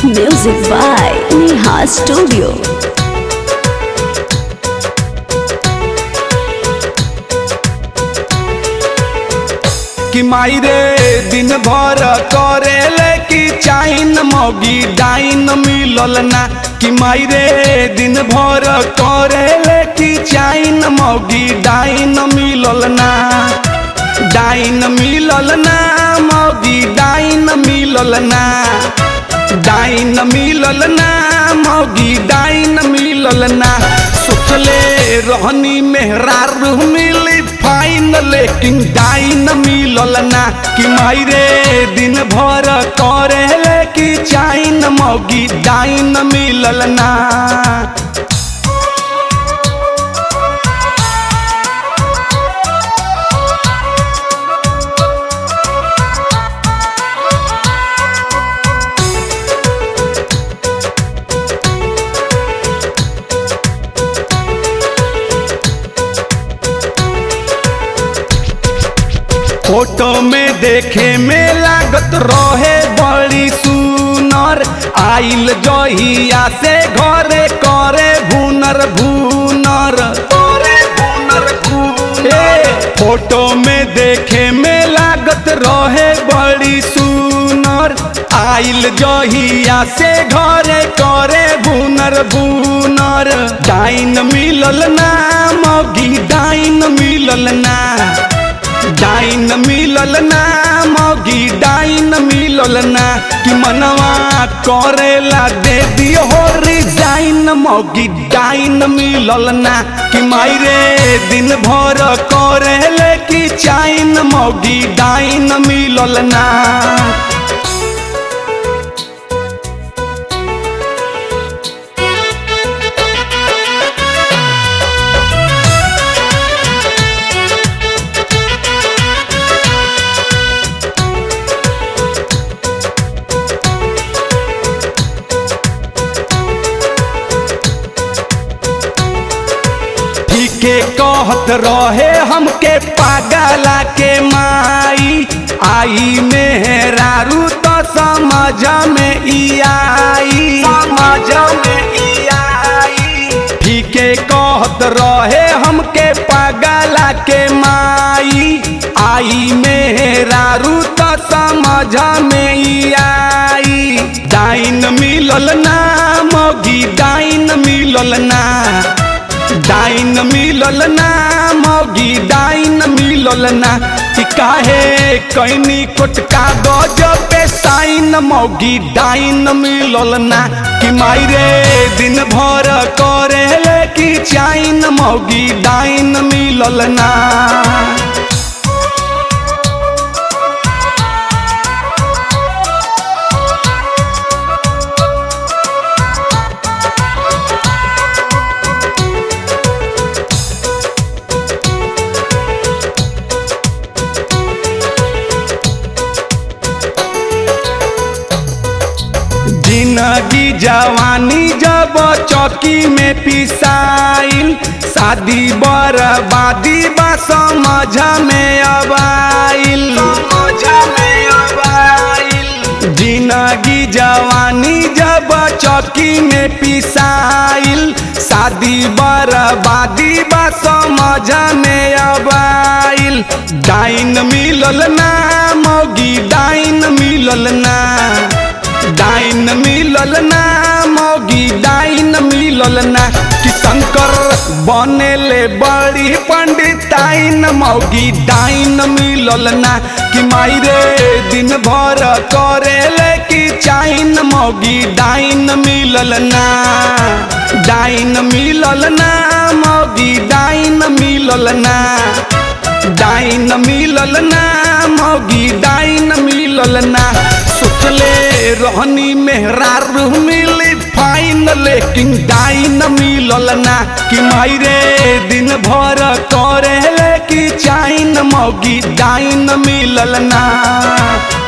Music by Neha Studio. कि माई रे दिन भर करेले कि चाइन मौगी डाइन मिलल ना कि माई रे दिन भर करेले कि चाइन मौगी डाइन मिलल ना डाइन मिलल ना मौगी डाइन मिलल ना डाइन मिलल ना मौगी डाइन मिलल ना सोचले रहनी मेहरारू मिली फाइन लेकिन डाइन मिलल ना कि माई रे दिन भर करे कि चाइन मौगी डाइन मिलल ना फोटो में देखे में लागत रहे बड़ी सुनर आइल जहिया से घरे करे भूनर भूनर करे भूनर भूनर फोटो में देखे में लागत रहे बड़ी सुनर आइल जहिया से घरे करे भूनर भूनर डाइन मिलल ना मौगी डाइन मिलल ना डाइन मिलल ना मौगी डाइन मिलल ना कि मनवा करेला दे दियो हो रिजाइन मौगी डाइन मिलल ना कि माई रे दिन भर करेले कि चाइन मौगी डाइन मिलल ना के कहत रहे हमके पागला के माई आई मेहरारू तो समझ में ई आई समझ में ई आई ठीके कहत रहे हमके पागला के माई आई मेहरारू तो समझ में ई आई डाइन मिलल ना मौगी डाइन मिलल ना डाइन मिलल ना मौगी डाइन मिलल ना कि काहे कैनी कोटका गज पे साइन मौगी डाइन मिलल ना कि माई रे दिन भर करे कि चाइन मौगी डाइन मिलल ना जिंदगी जवानी जब चौकी में पिसाइल शादी बर्बादी बा समझ में अबाइल जिंदगी जवानी जब चौकी में पिसाइल शादी बर्बादी बा समझ में अबाइल डाइन मिलल ना मौगी डाइन मिलल ना डाइन मिलल ना मौगी डाइन मिलल ना कि शंकर बनेले बड़ी पंडिताइन मौगी डाइन मिलल ना कि माई रे दिन भर करेले कि चाइन मौगी डाइन मिलल ना डाइन मिलल ना मौगी डाइन मिलल ना डाइन मिलल ना मौगी डाइन मिलल ना सोचले रहनी मेहरारू मिली फाइन लेकिन डाइन मिलल ना कि माई रे दिन भर करे कि चाइन मौगी डाइन मिलल ना